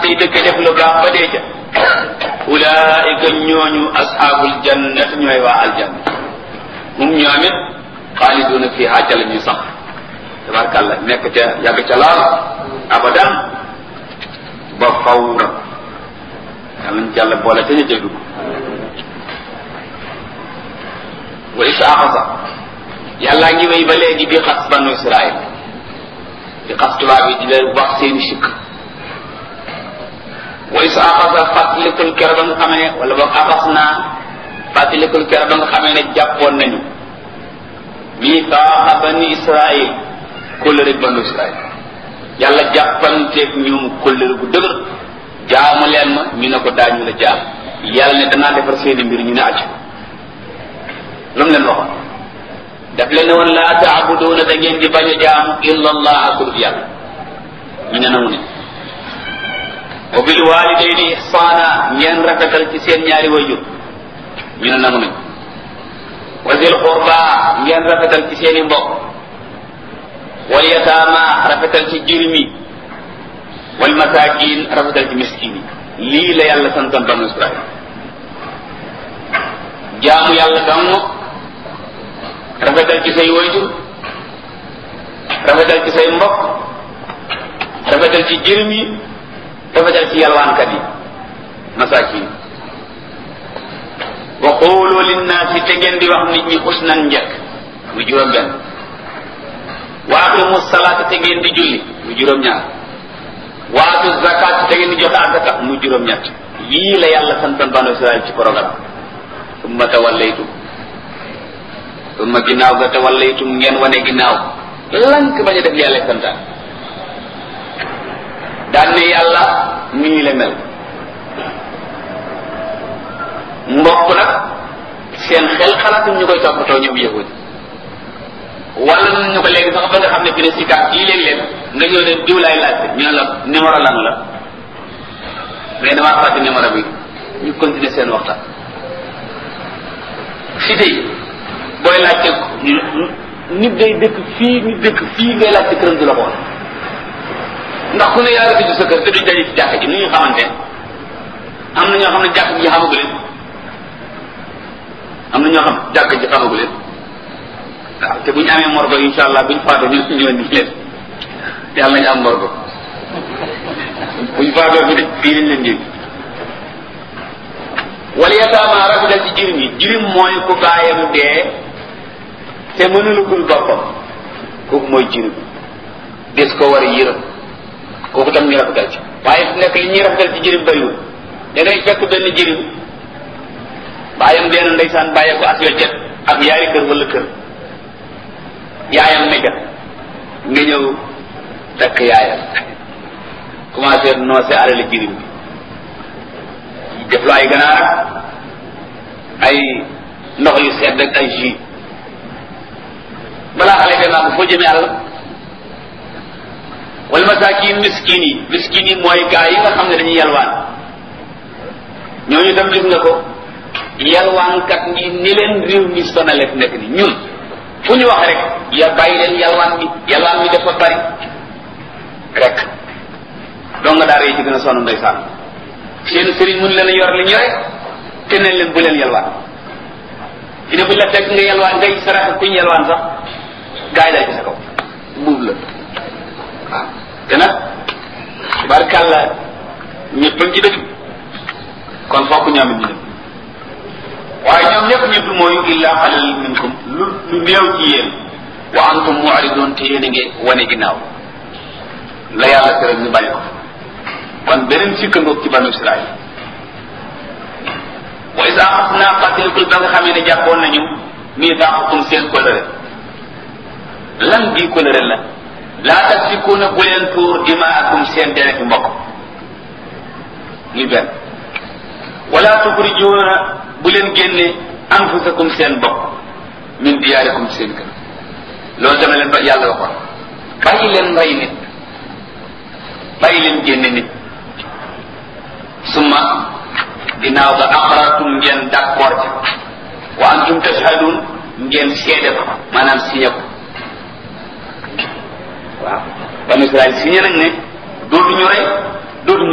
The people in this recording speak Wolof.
tey dëkk def lu baax ba dee ca ulaika ñooñu ashaabul jannat ñooy waa aljanna mum ñoom it xaaliduna fiha ca la ñuy sax tabarkàlla nekk ca yàgg ca laal abadan ba fawra yàlla ñu jàll boole ca ñu dégg wa isa axasa yàllaa ngi wéy ba léegi di xas banu israil di xas tubaab yi di leen wax seeni sikk wa isa axasa fàttalikul kero ba nga xamee ne wala boog axas naa fàttalikul kero ba nga xamee ne jàppoon nañu mitaaxa bani israil kóllëre banu israil yàlla jàppanteeg ñoom kóllëre gu dëgër jaamu leen ma ñu ne ko daañu la jaam yàlla ne danaa defar seeni mbir ñu ne acc lu mu leen waxoon daf leen ne woon laa taabuduuna da ngeen di bañ a jaamu illa allah akul yàlla ñu ne nangu ne wa bil walidayni ihsaana ngeen rafetal ci seen ñaari wayjur ñu ne nangu nañ wa zil qurba ngeen rafetal ci seeni mbokk wal yataama rafetal ci jirmi wal masakin rafetal ci miskin yi lii la yàlla santoon banu israil jaamu yàlla dong rafetal ci say wayjur rafetal ci say mbokk rafetal ci jirim yi rafetal ci yalwaankat yi masakin wa qulu linnaasi te ngeen di wax nit ñi xusnan njëkk mu juróom benn wa aqimu salaata te ngeen di julli mu juróom ñaar wa atu zakat te ngeen di joxe azaka mu juróom ñett yii la yàlla santoon banu israel ci programme summa tawallaytum summa ginnaaw ga tawallaytum ngeen wane ginnaaw lank bañ a def yàlla santaan daan ne yàlla nii la mel mbokk nag seen xel xalaatuñ ñu koy toppatoo ñoom yahudi wala ñu ko léegi sax ba nga xam ne fi ne si kaat yi léeg-léeg nga ñëw ne diw laay laajte ñu ne la numéro lan la mais damaa fàtte numéro bi ñu continuer seen waxtaan si tey booy laajte nit day dëkk fii nit dëkk fii ngay laajte këram du la xool ndax ku ne yaa ngi tëju sa kër te duñ daje ci jàkk ji nu ñu xamante am na ñoo xam ne jàkk ji xamagu leen am na ñoo xam jàkk ji xamagu leen waaw te bu ñu amee morgo insha allah buñ faatoo ñu ñëw ni leen yàlla nañu am morgo buñ faatoo fi de fii lañ leen yëg wala yataama rafetal ci jirim yi jirim mooy ku baayam dee te mënulugul boppam kooku mooy jirim des ko war a yërëm kooku tam ñu rafetal ci waaye fu nekk li ñuy rafetal ci jirim bëriwul da ngay fekk benn jirim baayam dee na ndeysaan bàyyee ko as weccet ak yaari kër wala kër yaayam ne nga ñëw takk yaayam commencé noose alali jirim bi def lu ay ganaar ay ndox yu sedd ak ay jus balaa xale be naa ko foo jëmee àll wala masakin miskin yi miskin yi mooy gaa yi nga xam ne dañuy yalwaan ñooñu tam gis nga ko yalwaankat ñi ni leen réew mi sonale fi nekk ni ñun fu ñu wax rek ya bàyyi leen yalwaan bi yalwaan bi dafa bari rek doo nga daara yi ci gën a sonn ndeysaan seen sëriñ mun leen a yor li ñu rek te nañ leen bu leen yalwaan fi ne buñ la fekk nga yalwaan ngay sarax kuñ yalwaan sax gaa yi daal ci sa kaw buub la waaw te nag barkàlla ñëpp ci dëgg kon fokk ñoom it ñu dem waaye ñoom ñëpp ñëpp mooy illa xalil minkum lu lu néew ci yéen wa antum mu'ridun te yéen a ngi wane ginnaaw la yàlla tere ñu bàyyi ko kon beneen sikka ngoog ci banu israil wa isa axasna fàttalikul ba nga xamee ne jàppoon nañu mii daaxukum seen kolëre lan bii kolëre la laa tasfikuuna bu leen tuur dimaakum seen dereti mbokk muy benn wala tuxrijuuna bu leen génne anfusakum seen bopp min diyaarikum seen kër loolu dama leen ba yàlla waxoon bàyyi leen rey nit bàyyi leen génne nit summa ginnaaw ga aqrartum ngeen d'accord ca wa antum tashhadun ngeen seede ko maanaam signé ko waaw banu Israël signé nag ne dootuñu rey dootuñu